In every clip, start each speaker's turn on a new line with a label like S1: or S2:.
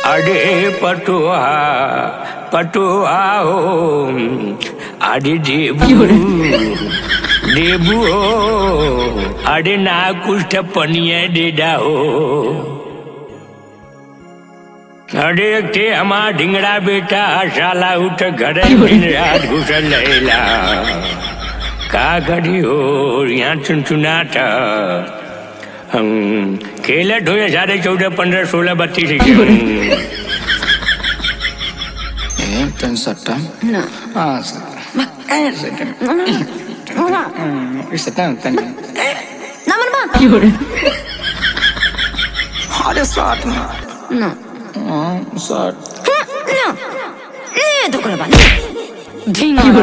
S1: अरे पटुआ पटुआ हो अरे देबू देबू हो अरे ना कुछ पनिया दे हो अरे के हमार ढिंगड़ा बेटा साला उठ घर दिन रात घुसल रहेला का करी हो यहाँ चुनचुनाता हम खेलत हो साढ़े चौदह पंद्रह सोलह बत्तीस
S2: Pensata.
S3: No.
S2: Ah, sì. Ma eh, sì. Questa è tanta.
S3: Naman ba?
S2: Hadi saat na.
S3: No.
S2: Ah, saat.
S3: No. Ne तो करबा ने ढिंगा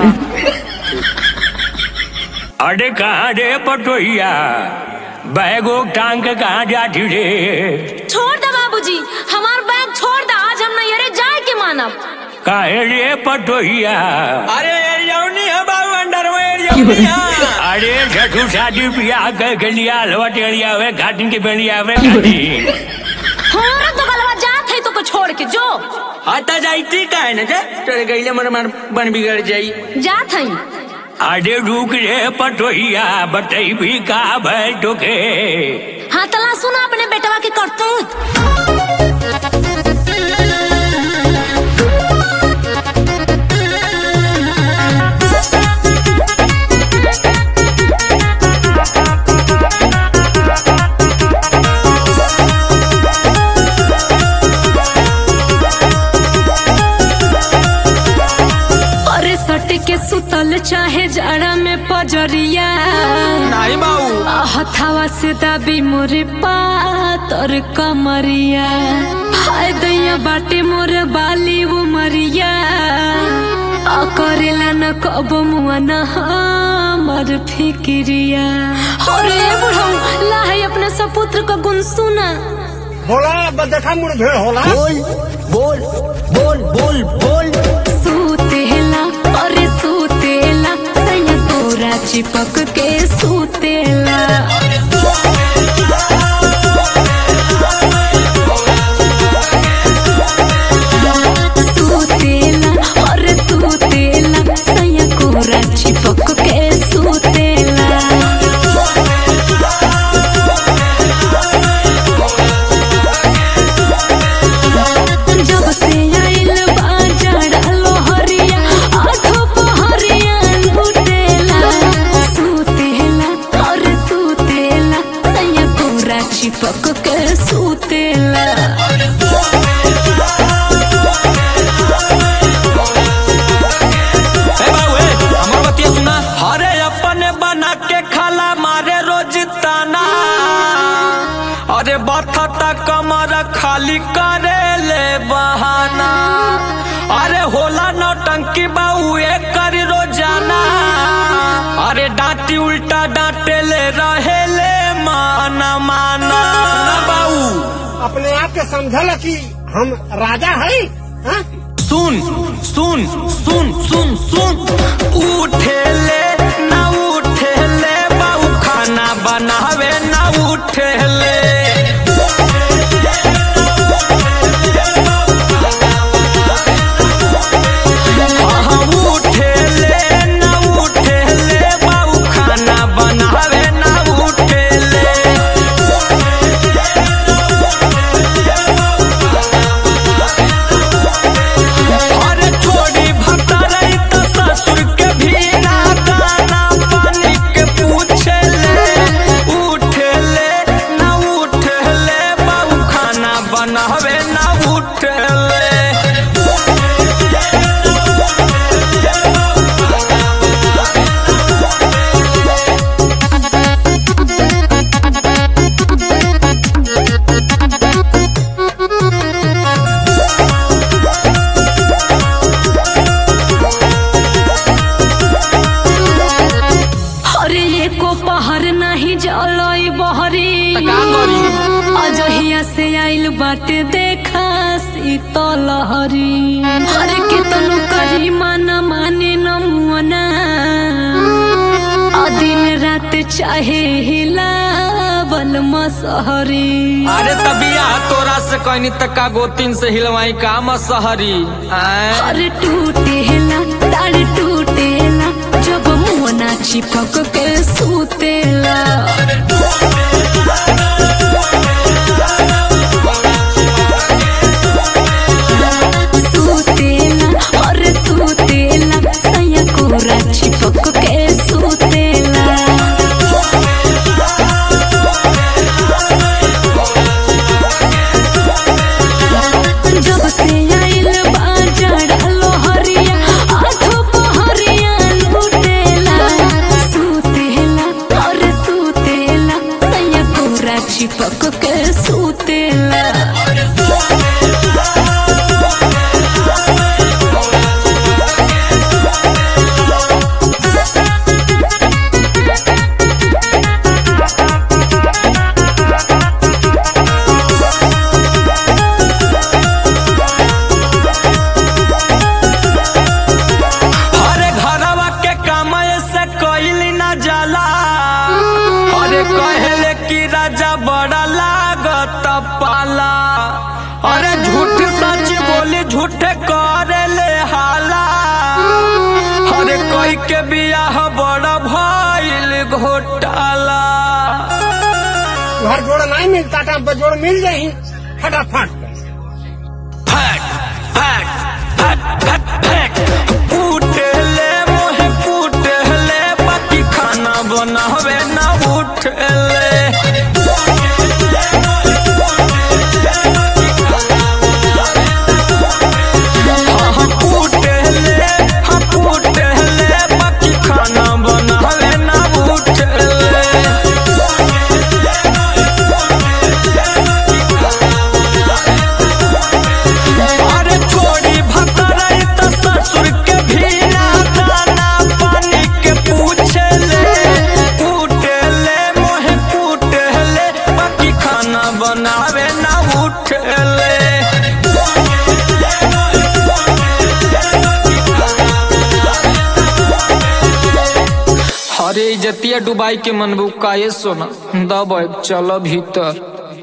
S1: अरे कहाँ रे पटोहिया बैगो टांग के कहाँ जाती रे
S3: छोड़ दे बाबूजी हमार बैग छोड़ दे आज हम नहीं अरे जाए के मानब
S1: काहे रे पटोहिया
S2: अरे यौनी है बाबू अंडरवेयर यौनी
S1: अरे छठू शादी ब्याह कर के लिया हलवा टेड़िया हुए घाटिन के बेड़िया हुए घाटिन
S3: हमारा तो गलवा जात है तो को छोड़ के जो
S2: आता जाइती का है ना जे तेरे गईले मर मर बन बिगड़ जाई
S3: जात है
S1: अरे रुक रे पटोहिया बतई भी का भय टोके
S3: हाँ तला सुना अपने बेटवा के करतूत अरे सट के सुतल चाहे जाड़ा में पजरिया
S2: नहीं बाबू
S3: हथावा से दाबी मोरे पातर कमरिया हाय दैया बाटे मोरे बाली वो मरिया आ करेला न कब मुआ न हमर फिक्रिया अरे बुढ़ऊ लाहे अपने सपुत्र का गुण सुना
S4: होला देखा मुड़ भेड़ होला
S2: बोल बोल बोल बोल बोल
S3: सूतेला अरे सूतेला सैया तोरा चिपक के सूतेला सूतेला अरे सूतेला सैया कोरा चिपक के सूतेला जब से आइल बाजार लोहरिया आठो पहरिया लुटेला सूतेला और सूतेला सैया कोरा चिपक के सूतेला
S2: ए बाबू ए हमर बतिया सुना हरे अपने बना के खाला मारे रोज ताना अरे बथता कमर खाली करे ले बहाना अरे होला नौटंकी बाबू एक कर रोजाना अरे डांटी उल्टा डांटे ले रहे ले माना माना ना बाबू
S4: अपने आप के समझल कि हम राजा है हाँ?
S2: सुन सुन सुन सुन सुन उठे ले ना उठे ले बाबू खाना बनावे ना उठे ले हाँ, उठे ले ना उठे ले बाबू खाना बनावे ना उठे ले अरे छोड़ी भटरई त ससुर के भी ना दाना पानी के पूछे ले उठे ले ना उठे ले बाबू खाना बनावे ना उठे ले
S3: अरे एको पहर नहीं जलई बहरी
S2: का करी?
S3: अजहिया से आइल बाटे देखा शीतल हरी अरे कितनो करी माना माने न मुअना दिन रात चाहे हिलाव बलमा सहरी
S2: अरे तबिया तोरा से कहनी तक्का गोतिन से हिलवाई का मसहरी आय
S3: अरे टूटेला ताड़ टूटेला जब मुना चिपक के सूतेला सूतेला अरे सूतेला सैया कोरा चिपक के सूतेला जब से आइल बाजार लोहरिया आठो पहरिया लूटेला सूतेला और सूतेला सैया कोरा चिपक के सूतेला
S2: अरे घरवा के काम से कइली ना जाला अरे कहले कि राजा बड़ा लागत पाला अरे झूठ सच बोली झूठ करे ले हाला अरे कोई के बियाह बड़ा भइल घोटाला
S4: घर जोड़ नहीं मिलता था बजोड़ मिल जाही फटाफट
S2: फट फट फट फट फट फूटले मोहे फूटले बाकी खाना बनावे ना उठले हाँ हाँ फूटले हाँ फूटले बाकी खाना बनावे ना उठले अरे छोड़ी भतरई त ससुर के भी ना दाना पानी के पूछे ले पूटे ले मोहे पूटे ले बाकी खाना बनावे ना उठे ले अरे इजतिया डुबाई के मनबू काये सोना दब चल भीतर